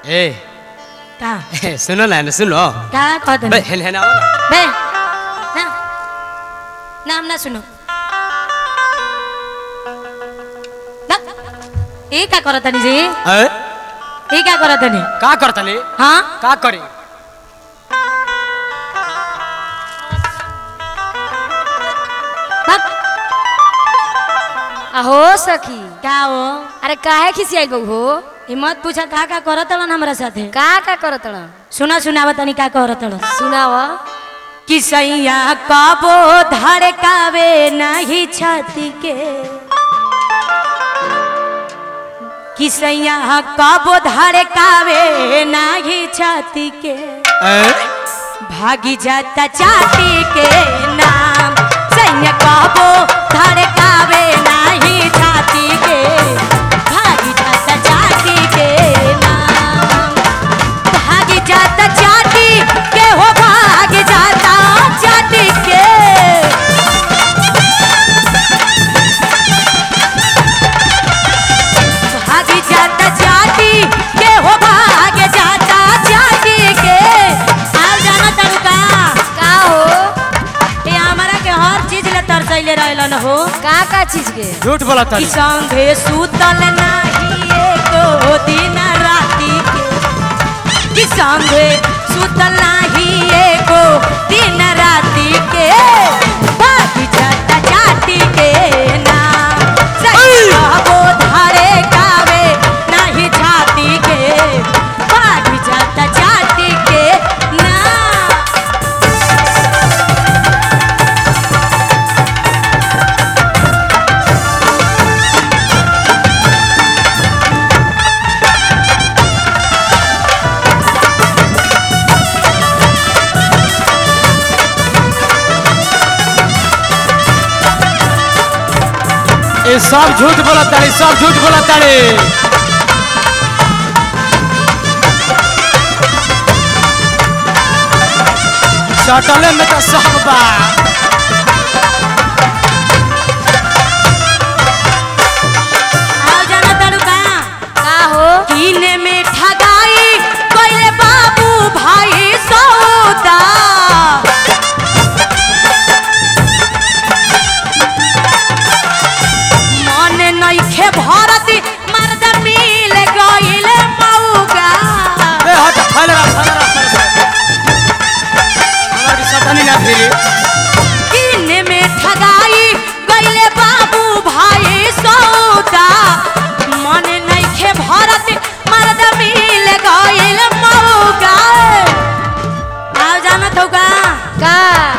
ए का सुनो ना सुनो का कहत बे हेन हेन आओ ना बे ना नाम ना सुनो ना ए का करत नि जी ए ए का करत नि का करतले हाँ का करे बक अहो सखी का हो अरे काहे खिसियाई गौ हो हिम्मत पूछा का का करत हलन हमरा साथे का का करत रह सुना सुनावा तनी का करत हलन सुनाव कि सैया कबो धड़कावे नहीं छाती के कि सैया कबो धड़कावे नहीं छाती के ए भागी जाता चाटी के नाम सैया कबो धड़कावे नहीं छाती के भागी जाता चाटी के नाम भागी जाता चाटी के हो भाग जाता चाटी के भाग जाता चाटी के हो भाग जाता चाटी के आल जाना तड़का का हो ये हमारा के हर चीज ले तरसैले रहलन हो का का चीज के झूठ बोला कि तनी संगे सुतल नाही एको दिन राती के कि संगे सुतल नाही एको दिन राती के बाकी जाता जाती के नाम सही कहबो धारे कावे नाही छाती के बाकी जाता जाती के नाम ए सब झूठ बोला ताड़ी सब झूठ बोला ताड़ी सटले में तो सब बा आओ जाना तड़का का हो कीने में ठगाई कोइले बाबू भाई सौदा मन नइखे भरती मर्द मिल गइल मौगा ए हट फैल रहा फैल रहा फैल रहा हमार की सटनी ना फिरी कीने में ठगाई गइले बाबू भाई सौदा मन नइखे भरती मर्द मिल गइल मौगा आओ जाना तौका का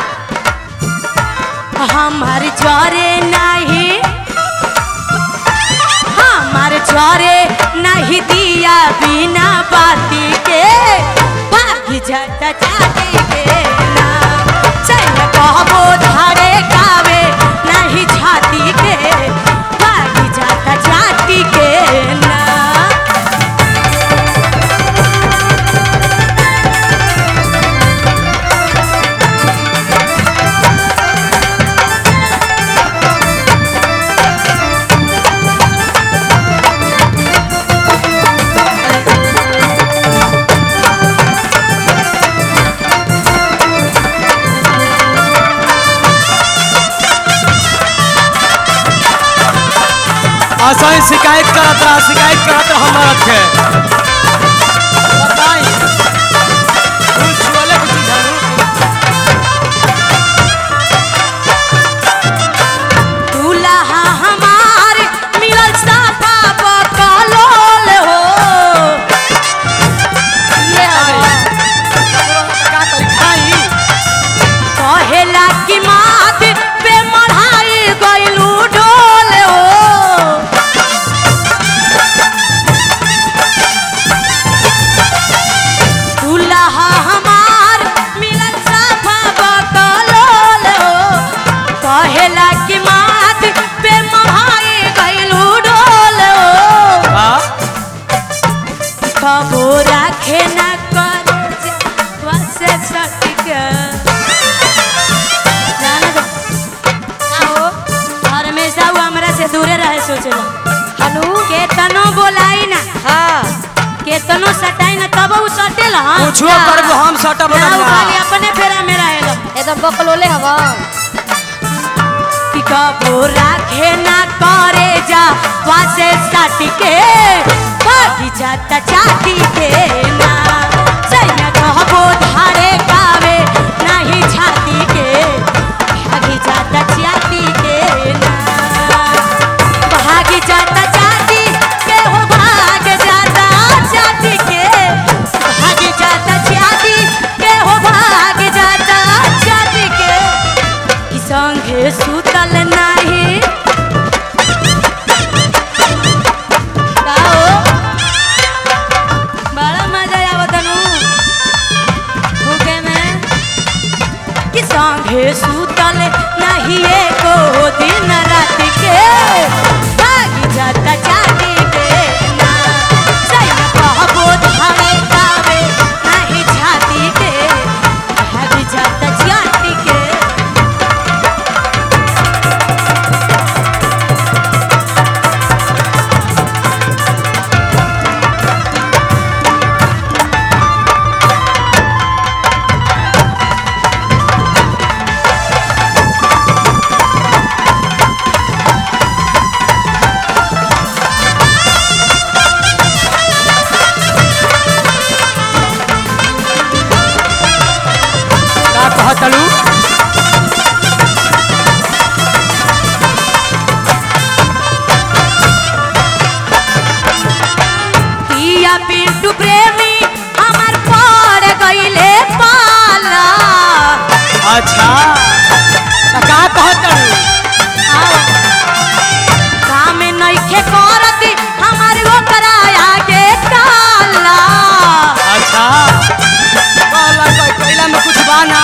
हमार जरे नहीं हमार जरे नहीं दिया बिना बाती के भागी जाता जाती के नाम चल कहबो धारे कावे नहीं छाती के भागी जाता जाती के नाम ऐसा ही शिकायत करत रहा शिकायत करत रहा हमारा के बताई फूल छुअले के चीज हनु दूल्हा हमार मिलल साफा बकलोल हो ये हो का करी खाई कहेला कि मात पे मढ़ाई गइलू डोल हो दूल्हा हमार मिलल साफा बकलोल हो कहेला कि मात पे मढ़ाई गइलू डोल हो हां कबो राखे न करे वसे सटिका जाना दो का हो हमेशा वो हमरा से दूरे रहे सोचला हनु केतनो बोलाई ना हाँ केतनो सटाई ना ला कुछो करबो हम सटा ना बदल उ खाली अपने फेरा में रहेला एकदम बकलोले हवा कि कबो राखे ना करे जा वासे साटी के भागी जाता चाटी के ना सैया कहबो धारे गावे नहीं छाती के भागी जाता चाटी के ना भागी जाता चाटी के हो भाग जाता चाटी के भागी जाता चाटी के हो भाग जाता चाटी के कि संगे सुतल नाही का हो बड़ा मजा आवत नु भूखे में कि संगे सुतल नाही एको दिन रात के भागी जाता चाटी के ना सैया कहबो धावे गावे नाही छाती के भागी जाता चाटी के का कहतलू पिया पिंटू प्रेमी हमार पड़ गईले पाला अच्छा त का कहतलू काम नइखे करती हमार ओकरा आगे काला अच्छा कहला कोई कैला में कुछ बाना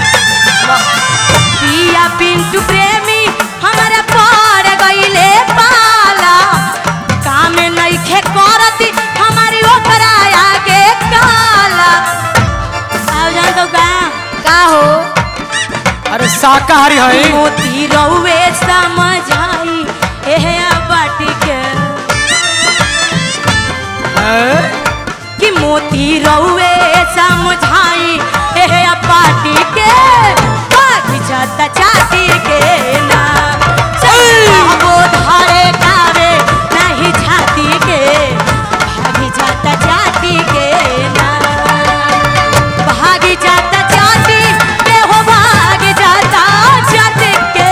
पिया पिंटू प्रेमी हमारा पड़ गईले पाला काम नइखे करती हमारी ओकरा आगे काला आओ जान तो का का हो अरे शाकाहारी है मोती रउए समझाई एहे बाटी के हैं? कि मोती रउए समझाई एहे बाटी के बाटी जाता चाटी के ना वो धारे गावे नहीं छाती के भागी जाता चाटी के ना भागी जाता चाटी के हो भाग जाता चाटी के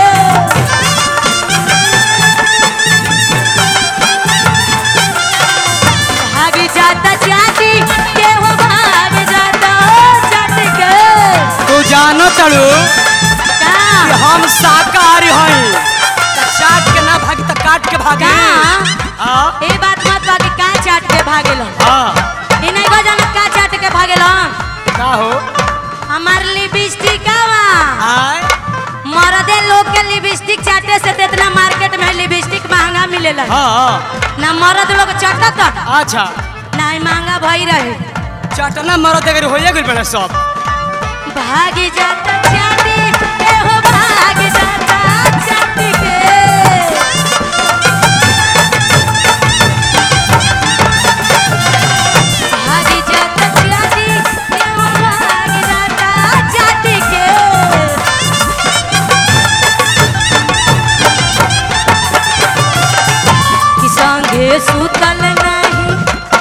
भाग जाता चाटी के हो भाग जाता चाटी के तू जानो तलू का कि हम शाकाहारी हैं त चाट के ना भागी त काट के भागी का हाँ ए बात मत बाकी का चाट के भागेलो हाँ ई नहीं गो जानत का चाट के भागेलो का हो हमार लिपस्टिक आवा आय मर्दे लोग के लिपस्टिक चाटे से तो इतना मार्केट में लिपस्टिक महंगा मिलेला हाँ ना मर्द लोग चाटत अच्छा ना ही महंगा भई रहे चटना मरद अगर होइए गइल बड़ा सब भागी जाता चाटी के हो भाग जाता चाटी के भागी जाता चाटी के हो भाग जाता चाटी के कि संगे सुतल नहीं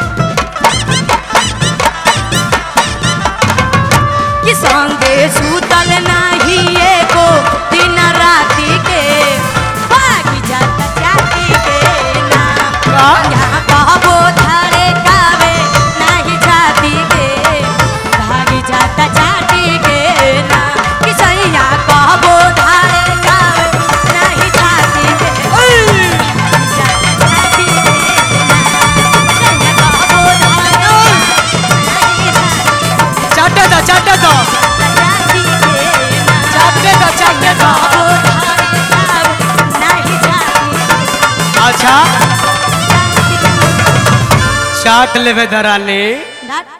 कि संगे सुतल नहीं एको दिन राति के भागी जाता चाटी के ना का? यहाँ कहबो धारे गावे नहीं छाती के भागी जाता चाटी के ना कि सैया कहबो धारे गावे नहीं छाती के भागी जाता चाटी के ना सैया कहबो धारे नहीं छाती चाटे दो चाटे दो चाटे दो चाटे दो अच्छा चाट लेवे दरानी धत